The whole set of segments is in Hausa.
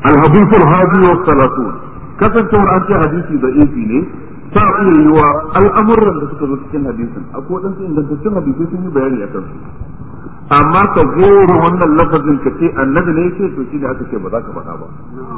الحديث الهادي والثلاثون kasancewar an ce hadisi da ifi ne ta iya yi wa al'amuran da suka zo cikin hadisin akwai waɗansu ingantaccen hadisai sun yi bayani a kansu amma ka goro wannan lafazin ka ce annabi ne yake to shi ne aka ce ba za ka faɗa ba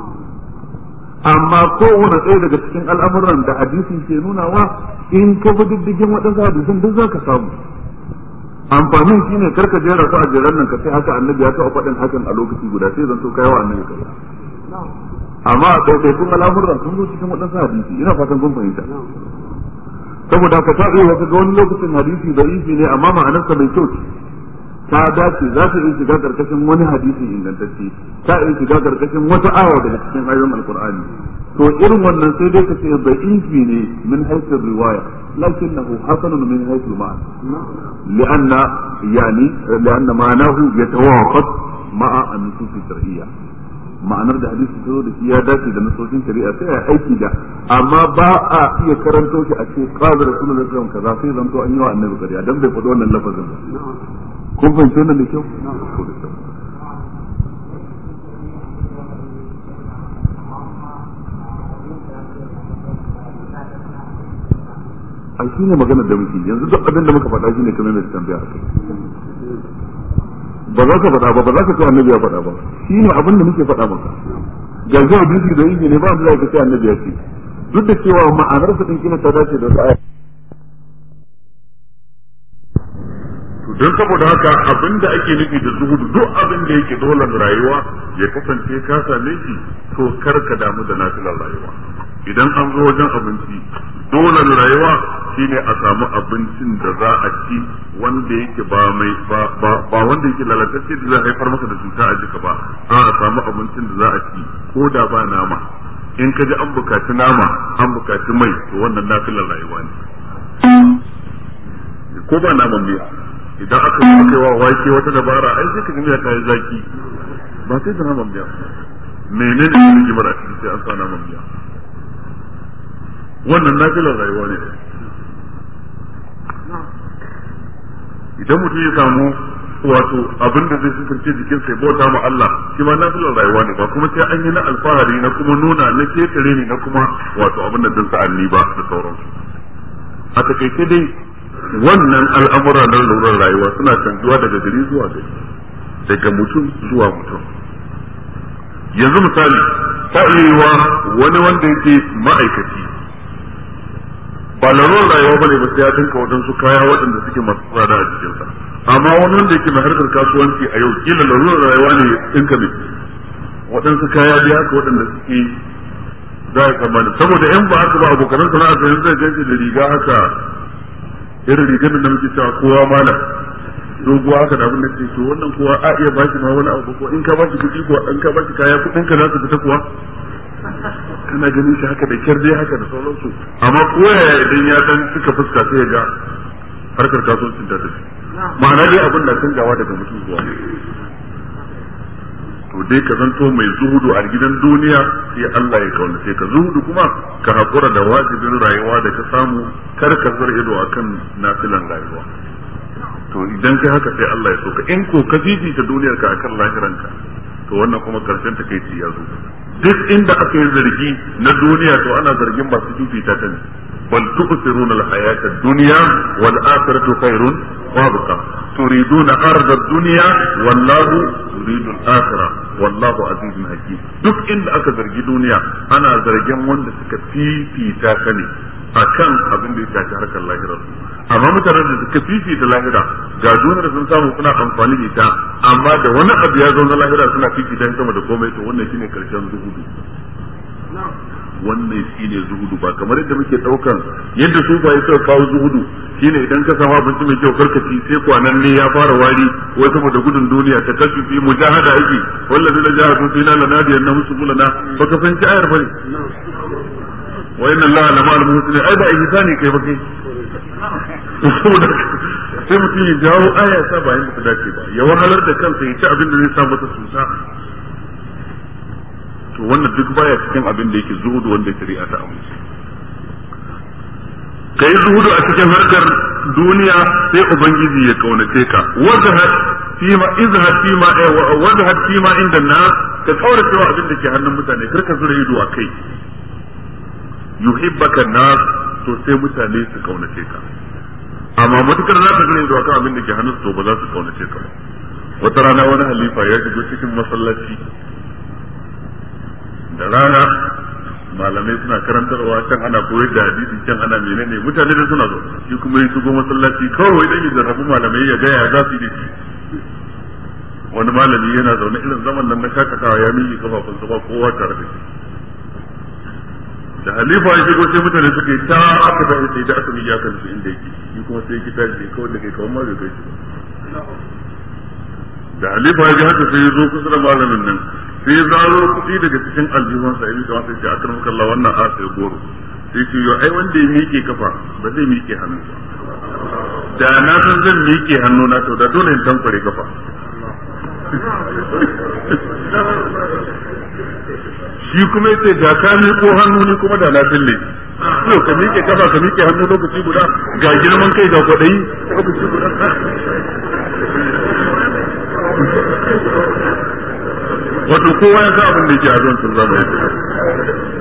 amma kowane ɗaya daga cikin al'amuran da hadisin ke nunawa in ka bi diddigin waɗansu hadisan duk za ka samu amfanin shi ne karka jera su a jeran nan ka ce haka annabi ya taɓa faɗin hakan a lokaci guda sai zan so kai wa annabi kai amma a ɗaiɗaikun al'amuran sun zo cikin waɗansu hadisi ina fatan kun fahimta saboda ka taɓa wasu ga wani lokacin hadisi da ifi ne amma ma'anarsa mai kyau ce ta dace za ta iya shiga karkashin wani hadisi ingantacce ta iya shiga karkashin wata aya daga cikin ayoyin alkur'ani to irin wannan sai dai ka ce da ifi ne min haifin riwaya lakinnahu hasanun min haifin ma'ana li'anna yani li'anna ma'anahu yatawafaq ma'a an-nusus shar'iyya ma'anar da hadisi ta zo da shi ya dace da nasoshin shari'a sai ya aiki da amma ba a iya karanto shi a ce qala rasulullahi sallallahu alaihi wasallam kaza sai zanto an yi wa annabi kariya dan bai faɗi wannan lafazin ba kun fahimci wannan da kyau a shi ne magana da muke yanzu duk abin da muka faɗa shi ne kamar mai tambaya a kai ba za ka faɗa ba ba za ka ce annabi ya faɗa ba shi ne abin da muke faɗa maka ga zuwa bisi da inji ne ba da za ka ce annabi ya ce duk da cewa ma'anar sa din kina ta dace da sa'a to don saboda haka abin da ake nufi da zuhudu duk abin da yake dole rayuwa ya kasance ka same shi to kar ka damu da nafilar rayuwa idan an zo wajen abinci dole rayuwa shine a samu abincin da za a ci wanda yake ba mai ba wanda yake lalatacce da zai haifar maka da cuta a jika ba a a samu abincin da za a ci ko da ba nama in ka ji an bukaci nama an bukaci mai to wannan nafilar rayuwa ne ko ba naman miya idan aka yi aka wa wake wata dabara ai sai ka ga miya ta yi zaki ba sai da naman miya menene ne rigimar a cikin sai an sa naman miya wannan nafilar rayuwa ne idan mutum ya samu wato abin da zai sukance jikin sai bauta ma Allah shi ma nafilar rayuwa ne ba kuma sai an yi na alfahari na kuma nuna na ketare ne na kuma wato abin da din sa'anni ba da sauransu a takaice dai wannan al'amura na lurar rayuwa suna canjuwa daga gari zuwa gari daga mutum zuwa mutum yanzu misali ta iya wani wanda yake ma'aikaci ba larurar rayuwa bane ba sai ya dinka waɗansu kaya waɗanda suke masu tsada a jikinsa amma wani wanda yake mai harkar kasuwanci a yau kila larurar rayuwa ne dinka mai waɗansu kaya biya haka waɗanda suke za a tsammani saboda yan ba haka ba abokanan sana'a sai zai ganci da riga haka irin rigar da muke cewa kowa malam doguwa haka da abin da ke to wannan kowa a iya ba shi ma wani abu ko in ka ba shi kuɗi ko in ka ba shi kaya kuɗin ka za su fita kuwa kana ganin shi haka da kyar dai haka da sauransu amma koyaya idan ya dan suka fuska sai ga harkar kasuwancin ta tafi ma'ana dai abin da canjawa daga mutum zuwa to dai ka zanto mai zuhudu a gidan duniya sai Allah ya kaunace ka zuhudu kuma ka hakura da wajibin rayuwa da ka samu kar ka zar ido akan nafilan rayuwa to idan kai haka sai Allah ya so ka in ko ka fifita duniyar ka akan lahiranka to wannan kuma karshen ta kai ya zo duk inda aka yi zargi na duniya to ana zargin masu fifita ta ne bal tu'thiruna al-hayata ad-dunya wal akhiratu khairun wa abqa turiduna arda ad-dunya wallahu yuridu al-akhirah wallahu azizun hakim duk inda aka zargi duniya ana zargin wanda suka fifita ta ne akan abin da ya shafi harkar lahirar amma mutanen da suka fifita lahira ga duniyar sun samu suna amfani da ita amma da wani abu ya zo na lahira suna fifita sama da komai to wannan shine karshen zuhudu wannan shine zuhudu ba kamar yadda muke daukan yadda su ba suka kawo zuhudu shine idan ka samu abinci mai kyau karkaci sai kwanan ne ya fara wari wai saboda gudun duniya ta kasu fi mujahada yake wallazi da jahadu fina lanadiyan na musu bulana baka fahimci ayar bane wa inna allaha lama al muhsinin ai ba ihsani kai ba kai saboda sai mutum ya jawo aya sa ba yanda ta dace ba ya wahalar da kansa ya ci abin da zai sa masa susa to wannan duk baya cikin abin da yake zuhudu wanda shari'a ta amince kai zuhudu a cikin harkar duniya sai ubangiji ya kaunace ka wazahad fima izhad fima wazahad fima inda na ka kaura cewa abin da ke hannun mutane kar ka zura ido a kai yuhibbaka nas to sai mutane su kaunace ka amma matukar za ka zura ido akan abin da ke hannun to ba za su kaunace ka ba wata rana wani halifa ya shigo cikin masallaci da rana malamai suna karantarwa can ana koyar da hadisi can ana menene mutane da suna zo shi kuma ya shigo masallaci kawai dan ya jarrabu malamai ya ga ya za su yi wani malami yana zaune irin zaman nan na shakatawa ya miƙe kafafunsa ba kowa tare da shi da halifa ya shigo sai mutane suka yi ta aka ba sai da aka miƙe aka nufi inda yake shi kuma sai ki tashi kawai da kai kawai ma bai kai shi ba da halifa ya ji haka sai ya zo kusa da malamin nan sai ya zaro kuɗi daga cikin aljihunsa ya miƙa masa ce akar maka Allah wannan a sai goro sai ce yo ai wanda ya miƙe kafa ba zai miƙe hannu ba da na san zan miƙe hannu na to da dole in tankware kafa shi kuma yace da ka miƙo hannu ni kuma da na fille yau ka miƙe kafa ka miƙe hannu lokaci guda ga girman kai ga kwaɗayi lokaci guda wato kowa ya sa abin da yake a zuwan zama ya